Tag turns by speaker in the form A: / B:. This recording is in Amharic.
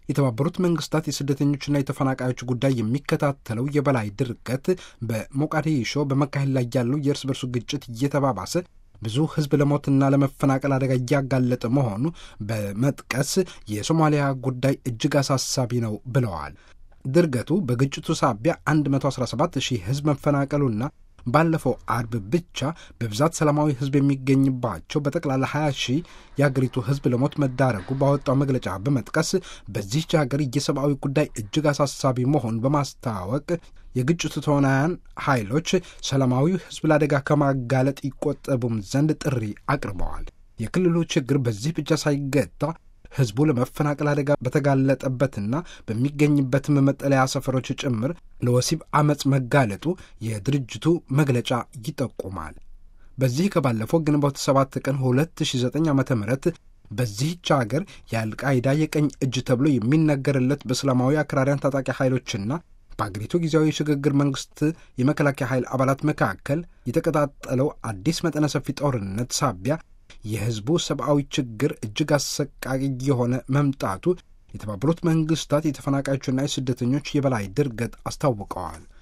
A: የተባበሩት መንግስታት የስደተኞችና የተፈናቃዮች ጉዳይ የሚከታተለው የበላይ ድርገት በሞቃዲሾ በመካሄድ ላይ ያለው የእርስ በርሱ ግጭት እየተባባሰ ብዙ ሕዝብ ለሞትና ለመፈናቀል አደጋ እያጋለጠ መሆኑ በመጥቀስ የሶማሊያ ጉዳይ እጅግ አሳሳቢ ነው ብለዋል። ድርገቱ በግጭቱ ሳቢያ 117 ሺህ ሕዝብ መፈናቀሉና ባለፈው አርብ ብቻ በብዛት ሰላማዊ ሕዝብ የሚገኝባቸው በጠቅላላ 20 ሺህ የአገሪቱ ሕዝብ ለሞት መዳረጉ ባወጣው መግለጫ በመጥቀስ በዚህች ሀገር የሰብአዊ ጉዳይ እጅግ አሳሳቢ መሆኑን በማስታወቅ የግጭቱ ተዋናያን ኃይሎች ሰላማዊ ሕዝብ ለአደጋ ከማጋለጥ ይቆጠቡም ዘንድ ጥሪ አቅርበዋል። የክልሉ ችግር በዚህ ብቻ ሳይገታ ሕዝቡ ለመፈናቀል አደጋ በተጋለጠበትና በሚገኝበትም መጠለያ ሰፈሮች ጭምር ለወሲብ አመፅ መጋለጡ የድርጅቱ መግለጫ ይጠቁማል። በዚህ ከባለፈው ግንቦት 7 ቀን 2009 ዓ ም በዚህች አገር የአልቃይዳ የቀኝ እጅ ተብሎ የሚነገርለት በእስላማዊ አክራሪያን ታጣቂ ኃይሎችና በአገሪቱ ጊዜያዊ የሽግግር መንግስት የመከላከያ ኃይል አባላት መካከል የተቀጣጠለው አዲስ መጠነ ሰፊ ጦርነት ሳቢያ የሕዝቡ ሰብአዊ ችግር እጅግ አሰቃቂ የሆነ መምጣቱ የተባበሩት መንግስታት የተፈናቃዮችና የስደተኞች የበላይ ድርገት አስታውቀዋል።